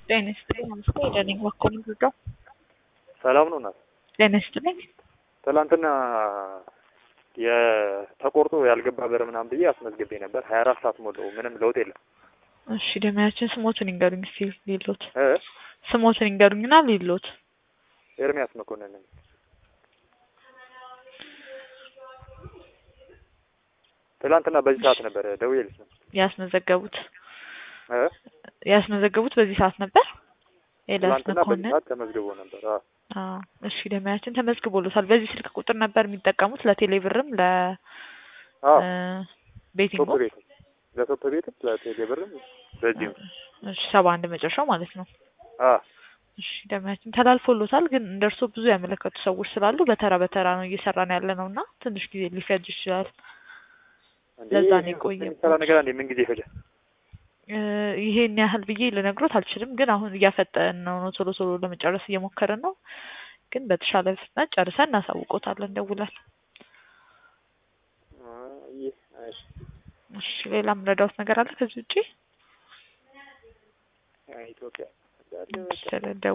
ጤና ይስጥልኝ። አምስት ደነኝ በኩል ጉዳው ሰላም ነው እናት። ጤና ይስጥልኝ። ትላንትና የተቆርጦ ያልገባ በር ምናምን ብዬ አስመዝግቤ ነበር። ሀያ አራት ሰዓት ሞላው ምንም ለውጥ የለም። እሺ ደመያችን ስሞትን ይንገሩኝ እስኪ ሌሎት እ ስሞትን ይንገሩኝና ሌሎት ኤርሚያስ መኮንን ነኝ። ትላንትና በዚህ ሰዓት ነበር ደውዬልሽ ነው ያስመዘገቡት እ ያስመዘገቡት በዚህ ሰዓት ነበር። ኤልያስ ትላንትና በዚህ መኮንን ሰዓት ተመዝግቦ ነበር። አዎ አዎ እሺ ደመያችን ተመዝግቦሎታል። በዚህ ስልክ ቁጥር ነበር የሚጠቀሙት ለቴሌብርም ለ አዎ እ ቤቲንጉ ቶፕ ቤትም ለቶፕ ቤትም ለቴሌ ብርም በዚሁ እሺ ሰባ አንድ መጨረሻው ማለት ነው። አዎ እሺ ደመያችን ተላልፎሎታል። ግን እንደርሶ ብዙ ያመለከቱ ሰዎች ስላሉ በተራ በተራ ነው እየሰራን ያለ ነው እና ትንሽ ጊዜ ሊፈጅ ይችላል። እንዴ ለዛ ነው የቆየው። የሚሰራ ነገር አንዴ ምን ጊዜ ይፈጃል? እ ይሄን ያህል ብዬ ልነግሮት አልችልም። ግን አሁን እያፈጠን ነው ነው ቶሎ ቶሎ ለመጨረስ እየሞከርን ነው። ግን በተሻለ ፍጥነት ጨርሰን እናሳውቆታለን ደውለን። አይ እሺ እሺ ሌላ ምረዳውት ነገር አለ ከዚህ ውጪ? ኢትዮጵያ ስለደወሉ